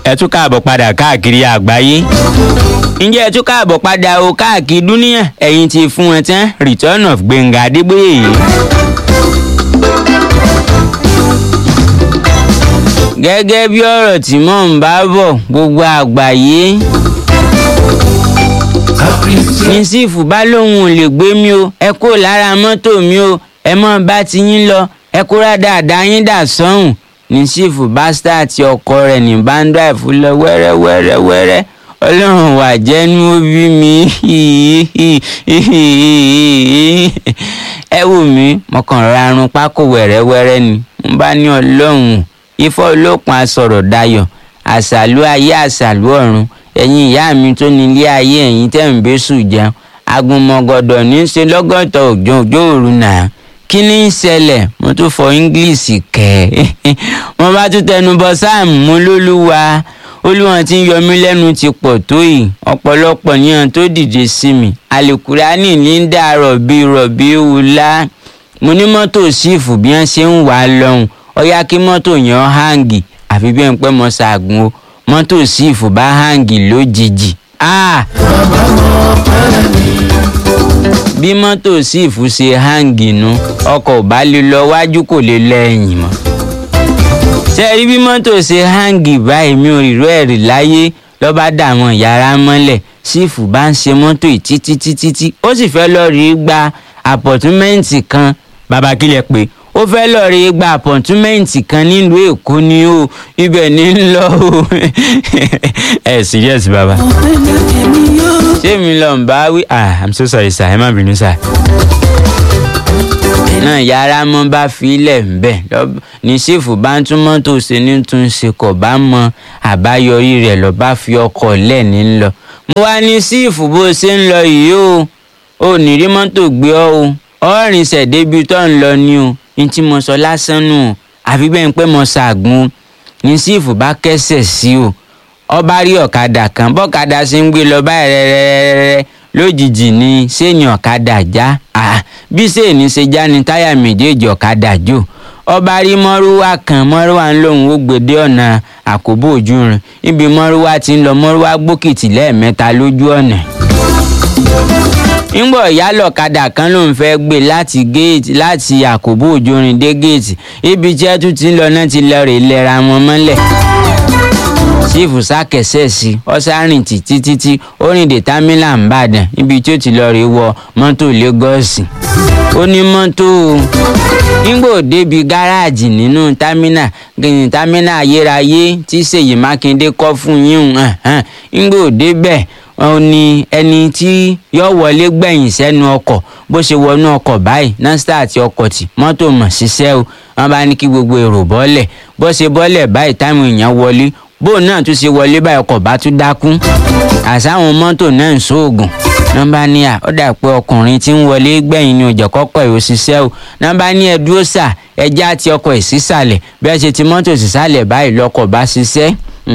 ẹ tún káàbọ̀ padà káàkiri àgbáyé ǹjẹ́ ẹ tún káàbọ̀ padà o káàkiri dúníyàn ẹ̀yin ti fún ẹ tán return of Gbẹ̀ngà Adébóyè yìí. gẹ́gẹ́ bí ọ̀rọ̀ tí mò ń bá bọ̀ gbogbo àgbáyé ní sífù bá lóun ò lè gbé mi o ẹ kó lára mọ́tò mi o ẹ mọ́ bá ti yín lọ ẹ kóra dáadáa yín dà sọ́hùn ní sífù bá sítáàtì ọkọ rẹ̀ ní báńdà ìfúnlẹ̀ wẹ́rẹ́wẹ́rẹ́wẹ́rẹ́ ọlọ́run wà jẹ́nu òbí mi ẹ wò mí mọ̀kàn rarun pákó wẹ̀rẹ́wẹ́rẹ́ ni mo bá ní ọlọ́run ifá olókun asọ̀rọ̀ dayọ̀ àṣàlú ayé àṣàlú ọ̀run ẹ̀yin ìyá mi tó ní ilé ayé ẹ̀yin tẹ̀ ń bẹ́sù jẹun agunmọ̀gọ̀dọ̀ ní í ṣe lọ́gọ́tọ̀ òjò òjò òru náà kí ni ń ṣẹlẹ̀ mo tún fọ english kẹ́ ẹ́ mo bá tún tẹnu bọ sáàmù mo lólúwa olúwọn tí ń yọ mí lẹ́nu ti pọ̀ tó yìí ọ̀pọ̀lọpọ̀ níyàn tó dìde sí mi àlùkùránì ní ń dà rọ̀bì rọ̀bì wùlá mo ní mọ́tò sífù bí wọ́n ṣe ń wà á lọ́hùn ọ̀yá kí mọ́tò yẹn háǹgì àfi bí wọ́n pẹ́ mọ́ ṣàgùn o mọ́tò sífù bá háǹgì lójijì. Ah! bí mọ́tò sífù ṣe háǹgì nu ọkọ̀ ò bá lè lọ wájú kò lè lọ ẹ̀yìn mọ́. ṣé ẹ rí bí mọ́tò ṣe háǹgì báyìí mi ò rírọ́ ẹ̀rì láyé lọ́ bá dà wọ́n yàrá mọ́lẹ̀ sífù bá ń ṣe mọ́tò yìí títí títí tí ó sì fẹ́ lọ́ọ́ rí gba àpọ̀túmẹ́ǹtì kan bàbá kílẹ̀ pé ó fẹ́ lọ́ọ́ rí gba àpọ̀túmẹ́ǹtì kan nílùú èkó ni ó ibẹ̀ ní ń lọ o ẹ serious bàbá ṣé mi lọ ń bá wí ah i'm so sorry sir ẹ má bínú sir náà yàrá mọ́ bá filẹ̀ ńbẹ̀ ní sífù bá ń tún mọ́tò ṣe ní tún ṣe kò bá mọ àbáyọrí rẹ̀ lọ bá fi ọkọ̀ lẹ̀ ní lọ. mo wá ní sífù bó ṣe ń lọ yìí o ò ní rí mọ́tò gbé ọ o ọ̀rìn ṣẹ̀débi tó ń lọ ni o ní tí mo sọ lásán nù o àfi bẹ́ẹ̀ ń pẹ́ mo ṣàgùn ní sífù bá kẹ́sẹ̀ sí o ọba rí ọ̀kadà kan bọ́kadà ṣe ń gbé lọ báyìí rẹ́rẹ́rẹ́rẹ́ lójijì ni sẹ́ni ọ̀kadà já bí sẹ́ni ṣe já ni táyà méjèèjì ọ̀kadà jò ọba rí mọ́rúwá kan mọ́rúwá ń lòun ó gbèdé ọ̀nà àkóbò ojú rìn ibi mọ́rúwá ti ń lọ mọ́rúwá gbókìtì lẹ́ẹ̀mẹ́ta lójú ọ̀nà ńgbọ̀ ìyálọ̀kadà kan ló ń fẹ́ gbé láti géètì láti àkóbò ojú rìn dé géètì ibi tí ẹ tún ti ń lọ náà ti lọ rè lẹ́ra wọn mọ́lẹ̀ sífù sákẹsẹ̀ sí ọ́sàrìn títí títí ó rìn dé támílà ńbàdàn níbi tí ó ti lọ rí wọ mọ́tò lagos ó ní mọ́tò nígbò débi gáràjì nínú támínà gẹ̀yìn támínà ayérayé tí ṣèyí mákindé kọ́ fún yín nígbò débẹ̀ ó ní ẹni tí yóò wọlé gbẹ̀yìn sẹ́nu ọkọ̀ bó ṣe wọnú ọkọ̀ báyìí nọ́ńsítà àti ọkọ̀ tì mọ́tò mọ̀ ṣiṣẹ́ o wọ́n bá ní kí gbogbo èrò bọ́lẹ̀ bó ṣe bọ́lẹ̀ báyìí táwọn èèyàn wọlé bóun náà tún ṣe wọlé báyìí ọkọ̀ bá tún dákú àsáwọn mọ́tò náà ń ṣoògùn nọ́mbà ní à ó dà pé ọkùnrin tí ń wọlé gbẹ̀yìn ni òjò kọ́kọ́ ẹ̀ ò ṣiṣẹ́ o nọ́mbà ní ẹ dúró sà ẹjẹ́ àti ọkọ̀ ẹ̀ sísàlẹ̀ bí ẹ ṣe ti mọ́tò sísàlẹ̀ báyìí lọ́kọ̀ bá ṣiṣẹ́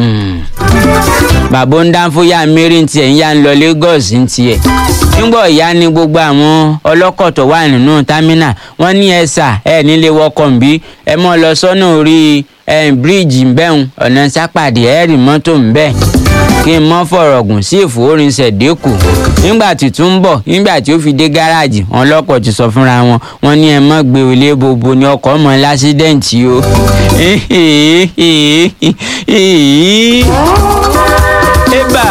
bàbá ń dánfóyà mary tiẹ̀ ń yá ń lọ Lagos ń tiẹ̀ nígbà ìyá ni gbogbo àwọn ọlọ́kọ̀ tó wà nínú támínà wọ́n ní ẹ sà ẹ nílé wọkọ̀ ń bí ẹ mọ́ lọ sọ́nà orí bíríìjì ń bẹ́hùn ọ̀nà sápàdé ẹ rí mọ́tò ń bẹ́ẹ̀ kí n mọ́ fọ̀rọ̀ gùn sí ìfowórinsẹ̀ dínkù nígbà tí tún ń bọ̀ nígbà tí ó fi dé gáràjì wọn lọ́kọ̀ ti sọ fúnra wọn wọn ní ẹ mọ́ gbé olé bobo ní ọkọ̀ ọmọ lásídẹ̀ǹtì o. ébà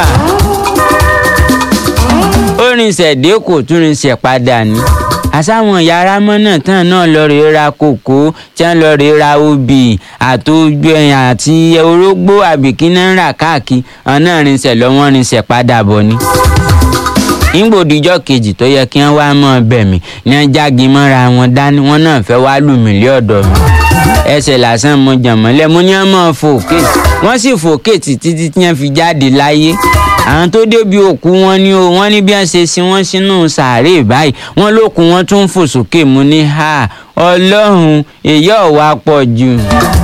ó rinṣẹ̀ dínkù tún rinṣẹ̀ padà ní àsáwọn yàrá mọ́nà tán náà lọ rèé ra kòkó tí wọ́n lọ rèé ra obì àtòjú ẹ̀yìn àti orógbó àbìkínà ń rà káàkiri àwọn náà rinṣẹ̀ lọ́wọ́ rinṣẹ̀ padà bọ̀ ni. nígbòdìjọ́ kejì tó yẹ kí wọ́n wá mọ́ ọbẹ̀ mi ní wọ́n jági mọ́ra wọn dání wọ́n náà fẹ́ wá lù mí lé ọ̀dọ̀ mi. ẹsẹ̀ lásán mo jàmọ́lẹ̀ mo ní wọ́n mọ̀ fòkè wọ́n sì fòkè títí tí wọ́n fi jáde láyé àwọn tó débi òkú wọn ni o wọn ní bí wọn ṣe sin wọn sínú sàárè báyìí wọn lókun wọn tún fò sókè mu ní ha ọlọ́run èyí ọ̀wá pọ̀ jù.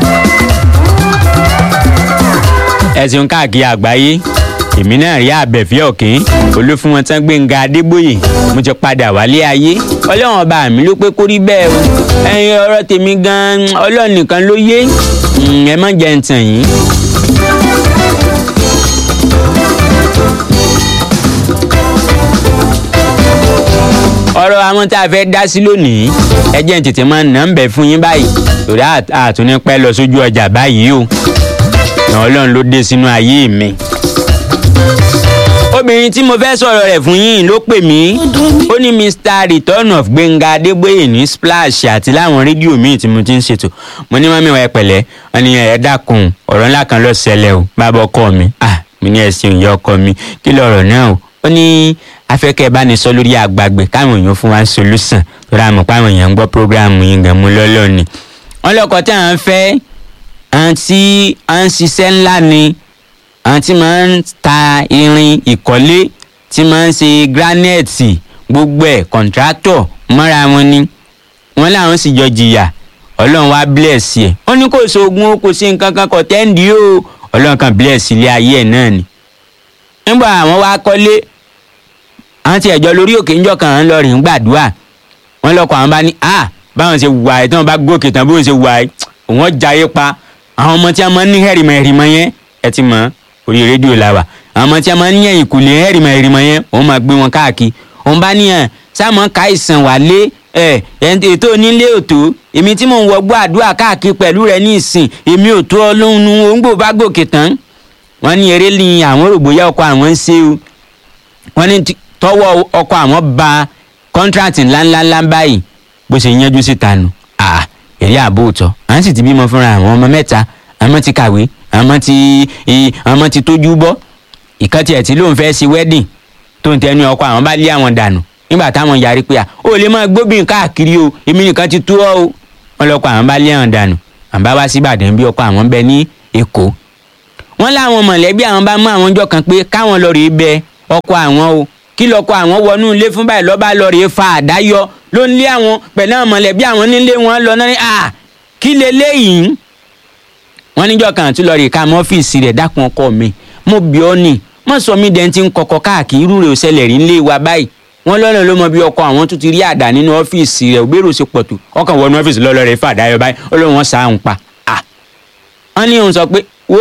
ẹ̀sùn káàkiri àgbáyé èmi náà rí àbẹ̀fẹ́ ọ̀kín olúfún wọn tán Gbẹ́ngà Adébóyè mo ti padà wálé ayé ọlọ́run ọba mi ló pé kó rí bẹ́ẹ̀ o ẹ̀yin ọ̀rọ̀ tèmi gan-an ọlọ́run nìkan ló yé ẹ má jẹ́ ń tàn yín ọ̀rọ̀ àwọn tá a fẹ́ dá sí lónìí ẹ jẹ́ n tètè máa nà ń bẹ̀ fún yín báyìí torí àtúní pẹ́ lọ sójú ọjà báyìí o ọlọ́run ló dé sínú ayé mi obìnrin tí mo fẹ́ sọ̀rọ̀ rẹ̀ fún yín ló pè mí ó ní mr return of gbẹ̀ngà adébóyè ní splash àti láwọn rédíò míì tí mo ti ń ṣètò mo ní mọ́mí wa ẹ pẹ̀lẹ́ wọn ni ẹ dákun ọ̀rọ̀ ńlá kan ló ṣẹlẹ̀ o bàbá ọkọ mi ah mi ní ẹ̀sìn ìyá ọkọ mi kí lọ̀rọ̀ náà o ó ní afẹ́kẹ́ bá ní sọ lórí àgbàgbé káwọn èèyàn fún wa solution tó rà mọ̀ páwọn èèyàn ń gbọ́ program yín gan mú lọ́lọ́ ni wọ́n lọ́kọ̀ tí à ń fẹ́ àǹtí à ń ṣiṣẹ́ ńlá ni àwọn tí máa ń ta irin ìkọ́lé tí máa ń ṣe granite gbogbo ẹ̀ kọ̀ǹtrátọ̀ mọ́ra wọn ni wọ́n láwọn sì jọ jìyà ọlọ́run wá bless ẹ̀ ó ní kò sóògùn ó kò sí nǹkan kan kò tẹ́ǹdì o ọlọ́run kan bless ilé ayé ẹ̀ náà ni. nígbà àwọn wá kọ́lé àwọn tí ẹ̀jọ́ lórí òkè ńjọ́ kan ń lọ rìn gbàdúrà wọ́n lọ́kọ̀ àwọn bá ní à báwọn ṣe wà ẹ̀ tí wọ́n bá gòkè tán bóun ṣe wà ẹ̀ wọ́n jayé pa àwọn ọmọ tí a máa ń ní hẹ̀rìmọ̀ hẹ̀rìmọ̀ yẹn ẹ ti mọ̀ orí rédíò la wà àwọn ọmọ tí a máa ń yẹ̀yìn kò lè hẹ́rìmọ̀ hẹ́rìmọ̀ yẹn òun máa gbé wọn káàkiri òun bá níyàn sáàmù ká ìsàn wà lé ẹ ètò onílé òtó èmi tí mò ń wọgbọ́ àdúrà káàkiri pẹ̀lú rẹ ní ìsìn èmi ò tó ọlọ́run nu òǹgbò bá gòkè tán wọ́n ní eré ni àwọn rògbòyà ọkọ àwọn ń ṣe o wọ́n ní tọwọ́ ọkọ àwọn ba kọ́ńtrátì ńláńláńlá báyìí bó ṣe yanjú síta nù à èrè àbò òtọ́ à ń sì ti bímọ fúnra àwọn ọmọ mẹ́ta àmọ́ ti kàwé àmọ́ ti àmọ́ ti tójú bọ́ ìkan tiẹ̀ tí lóun fẹ́ ṣe wedding tó ń tẹnu ọkọ àwọn bá lé àwọn dànù nígbà táwọn yarí pé à ó lè máa gbóbìn káàkiri o èmi nìkan ti tó ọ o wọn lọkọ àwọn bá lé àwọn dànù àwọn bá wá sí Ìbàdàn bí ọkọ àwọn bẹ ní Èkó wọn láwọn mọ̀lẹ́bí àwọn bá mú àwọn ọjọ́ kan pé káwọn lọ rèé bẹ ọkọ àwọn o kí lọkọ àwọn wọnú ilé fún báyìí lọ́ba lọ rèé fa àdáyọ ló ń lé àwọn pẹ̀lú àwọn mọ̀lẹ́bí àwọn nílé wọn lọ náà ní à kí leléyìí wọ́n níjọ́ kan àti lọ́ọ̀rì ká mọ́fíìsì rẹ̀ dákun ọkọ mi mo bí ọ ní mo sọ mí dẹ́n ti ń kọkọ káàkiri irú rẹ̀ ò ṣẹlẹ̀ rí nílé wa báyìí wọ́n lọ́nà ló mọ bí ọkọ àwọn tún ti rí àdá nínú ọ́fíìsì rẹ̀ òbérò ṣe pọ̀ tó ọkàn wọnú ọ́fíìsì lọ́lọ́ rẹ̀ fà dáyọ báyìí ó lóun wọn sá òun pa à wọ́n ní òun sọ pé wo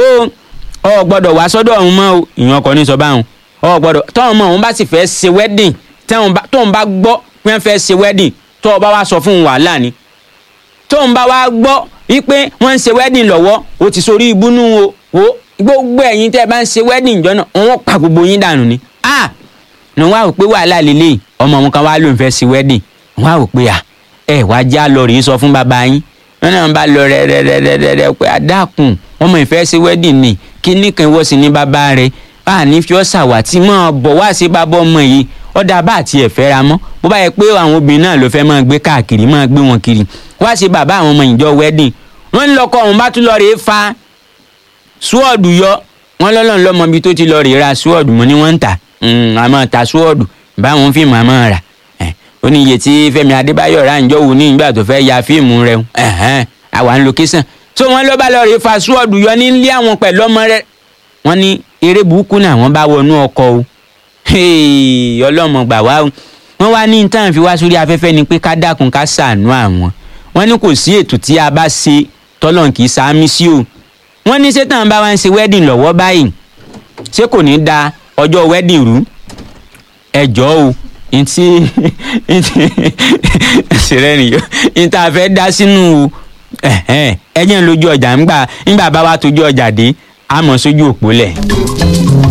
ọ gbọ́dọ̀ wá sọ́dọ̀ òun mọ́ o ìyẹn ọkọ ní sọ báwọn ọ gbọ́dọ̀ tọ́hún mọ́ òun bá sì fẹ́ ṣe wedding tóun bá gbọ́ pé wọ́n fẹ́ ṣe wedding tó o bá wá sọ fún wàhálà ni tóun bá wá gbọ́ wípé wọ́n ń ṣe wedding lọ́wọ́ o ti sórí ibùnú o o gbogbo ẹ̀yin tẹ́ ẹ bá ń ṣe wedding jọ náà wọ́n pa gbogbo yín dànù ni ah ní wọ́n á rò pé wàhálà lélẹ̀ ọmọ wọn kan wá ló ń fẹ́ ṣe wedding wọ́n á rò pé à ẹ wá já lọ rèé sọ fún bàbá yín wọ́n náà bá lọ rẹ́rẹ́rẹ́rẹ́rẹ́ pé àdàkùn ọmọ ìfẹ́ ṣe wedding ni kí nìkan wọ́n sì ní bàbá rẹ̀ a ní fi ọ́ ṣàwátì mọ́ bọ̀ wá sí bàbá ọmọ yìí ọ̀dà bá àti ẹ̀fẹ́ ra mọ́ bó bá yẹ pé àwọn obìnrin náà ló fẹ́ máa gbé káàkiri máa gbé wọn kiri wá sí bàbá àwọn ọmọ ìjọ wedding wọ́n ń lọkọ ọ̀hún bá tún lọ rèé fa súwọ́ọ̀dù yọ wọ́n lọ́lọ́run lọ́mọ ibi tó ti lọ rèé ra súwọ́ọ̀dù mọ́ ni wọ́n ń tà àmọ́ ta súwọ́ọ̀dù báwọn fíìmù àmọ́ rà ó ní iye tí Fẹ́mi Adébáyọ̀ rà ń jọ wò ní ìgbà tó fẹ́ ya fíìmù rẹ̀ àwa ń location tó wọ́n ló bá lọ rèé fa súwọ́ọ̀dù yọ nílé àwọn pẹ̀lú ọmọ rẹ̀ wọ́n ní eré burúkú náà wọ́n bá wọnú ọkọ̀ o ọlọ́mọ gbà wá o wọ́n wá ní tán fi wá sórí afẹ́fẹ́ ni pé ká dákun ká ṣàánú àwọn wọ́n ní kò sí ètò tí a bá ṣe tọ́lọ́n kì í sáámi sí o wọ́n ní sétan bá wá ń ṣe wedding lọ́wọ́ báyìí ṣé kò ní da ọjọ́ wedding rú ẹjọ́ o ntí ntí ṣẹlẹ̀ nìyọ ntí a fẹ́ dá sínú ẹ̀jẹ̀ ń lójú ọjà ńgbà ńgbà bá wa tójú ọjà dé àmọ́ sójú òpó lẹ̀.